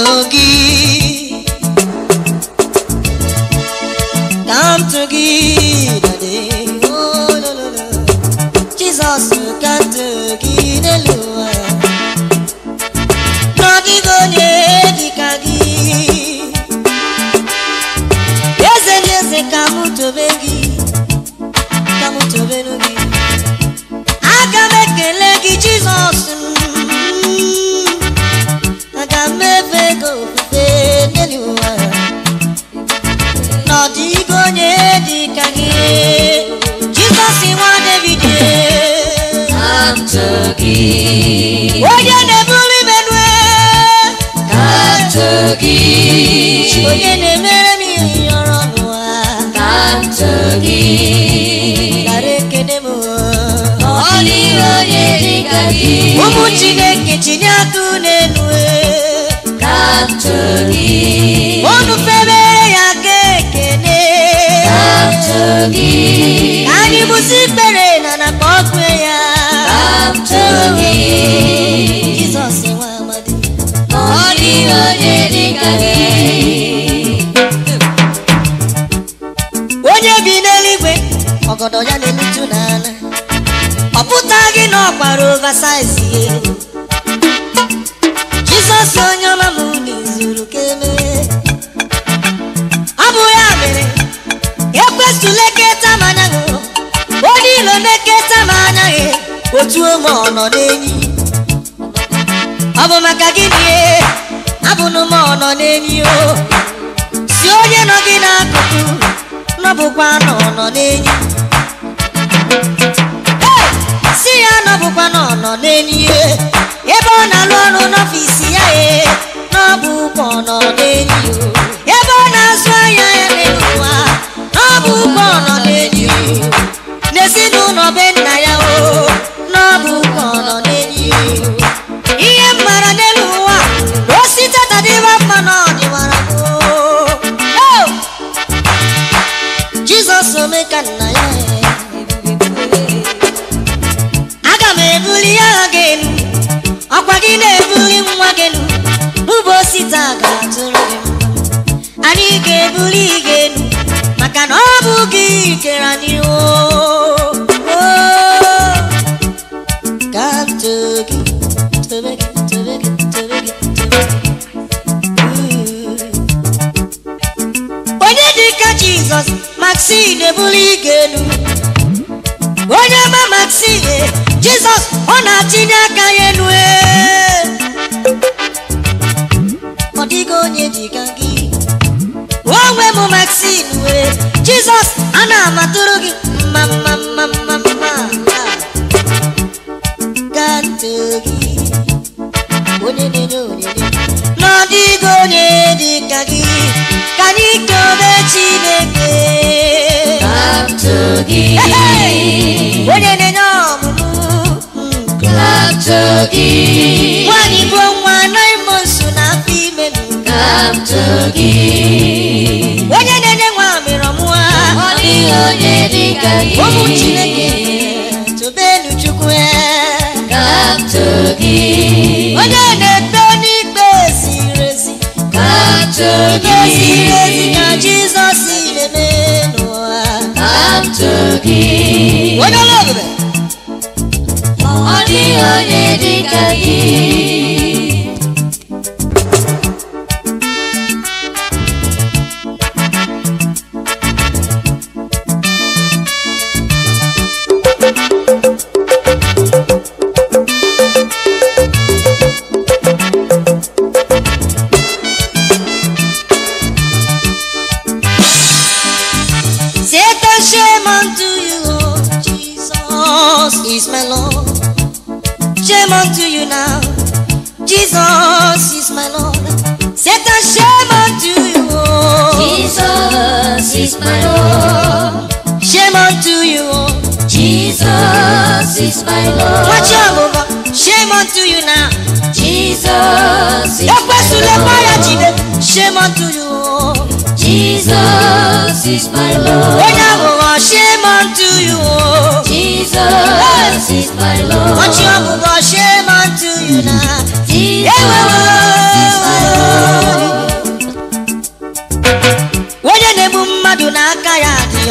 gị come to gị daddy oh lo lo lo Jizọs come to gị n'elu ụwa n'ọdịghị onye dịka gị eze ndị eze ka m tobe gị ka m tobenu gị aga m ekele gị jizọs m. aga m efe gị ofufe n'elu ụwa n'ọdịghị onye dịka gị jizọs nwa david Come to gị. onye na-ebuli menue Come to gị. onye na-emere m ihe ọrụ n'ụwa Come to gị. gara ekele m Ọ dịghị onye dịka gị. ụmụ chineke tinye aka n'elu Come to gị. unu febere ya ka ekele Come to gị. ka anyị bụzi ikpere na na ka ọ kwe ya Come to gị. jizọs nwa amadi Ọ dịghị onye dịka gị. onye bi n'eluigwe ọgọdọ ya na-elutu n'ala ọ pụtaghị na ọkpara oversize ihe jizọs onye ọma m n'izuru ka emee ọ bụ ya mere ekwesịla eketa m anyaghị onye ilo na-eketa m anyaghị otu ome ọ nọ n'enyi ọ bụ maka gịnị abụnụ m ọ nọ n'enyi o si onye nọ gị n'akụkụ nọbụkwa nọ nọ n'enyi Hey! si ya nọbụkwa nọ nọ n'enyi ye. ebe ọ na-alụ ọrụ n'ọfisi ya ye n'ọbụkwa ọ nọ n'enyi o. ebe ọ na-azụ ahịa ya n'ụwa n'ọbụkwa ọ nọ n'enyi o. n'ezinụlọ be nna ya o n'ọbụkwa ọ nọ n'enyi o. ihe m mara n'elu ụwa na o site tadịwa mma na ọdịwara m o. Oh! jizọs ome ka nna ya aga m ebuli agha gị elu ọkwa gị na-ebuli nwa gị elu ụbọchị taa ga-atụrụ gị mma anyị ga-ebuli gị elu maka na ọ bụ gị kere anyị o o. ka m too gị tobe gị tobe gị tobe gị tobe gị Ooh. onye dịka jizọs maxin ebuli ige elu onye ma maxin jizọs ọ na-atinye aka ya elu ee. ọ dịghị onye dịka gị onwe m maxin wee jizọs a na-amatụrụ gị mma mma mma mma mma gaa ntị gị onye na-enye onyinye n'ọdịghị onye dịka gị ka anyị kele chineke Come to gị. Hey! onye na-enye ọmụmụ mm, Come to gị. nwanyị bụ nwa anaghị m nso n'afọ ime m. Come to gị. onye na-enye nwa amịrị ọmụwa Ọ dịghị onye dịka gị. ụmụ chineke tobenu chukwu ya Come to gị. onye na-ekpe n'ikpe ziri ezi Come to ikpe ziri ezi gị. ka jizọs na-eme n'ụwa Come to gị. onye ọla ebube Ọ dịghị onye dịka gị. Satan, shame unto you, oh, Jesus is my Lord. Shame unto you now, Jesus is my Lord. Satan, shame unto you, oh, Jesus is my Lord. shame unto you, oh, Jesus is my watch your Lord. move, shame unto you now. Jesus is Ekwesule my fire jide, Lord. shame unto you, oh, Jesus is my Lord. onye aghụghọ, shame unto you, oh, Jesus is my Lord. watch your move, shame unto you now. Jesus is my Lord.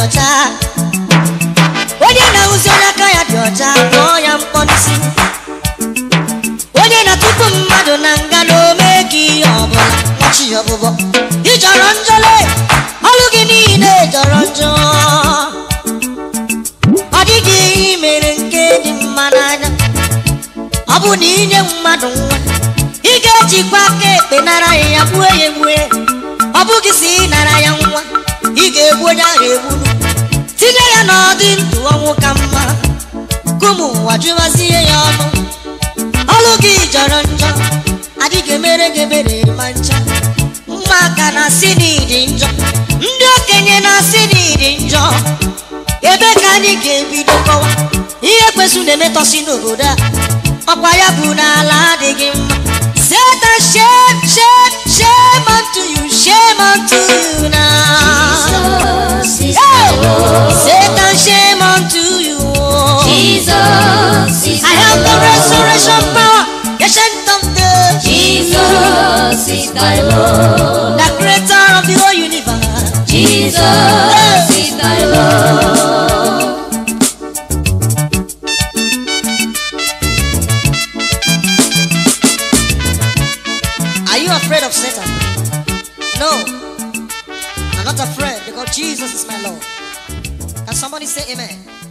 ọcha onye na-ahụzi onye aka ya dị ọcha kpọọ ya mkpọ n'isi onye na-atụpụ mmadụ na nga na ome gị ihe ọbụla nwachi ya ọbụbọ ị jọrọ njọle ọlụ gị niile jọrọ njọ ọ dịghị ihe i mere nke dị mma n'anya ọ bụ na inye mmadụ nwa ị ga-ejikwa aka ekpe nara ya ya gbue ya egbue ọ bụghị si ị nara ya nwa ị ga-egbu onye ahụ egburu tinye ya n'ọdị ndụ ọnwụ ka mma kumu ụwa jụwazie ya ọnụ ọlụ gị jọrọ njọ adịghị emere gị ebere ma ncha ụmụaka na-asị na ịdị njọ ndị okenye na-asị na ịdị njọ ebe ka anyị ga-ebido kọwa ihe kwesị na-emetọsi n'obodo a ọkwa ya bụ n'ala adịghị mma Satan shame shame shame unto you shame unto you now Jesus is Hey! my Lord. Satan shame unto you Jesus is I my have the Lord. resurrection power ancient of days Jesus is my Lord. the creator of the whole universe Jesus is my Lord. Are you afraid of Satan? No. I'm not afraid because Jesus is my Lord. Can somebody say amen?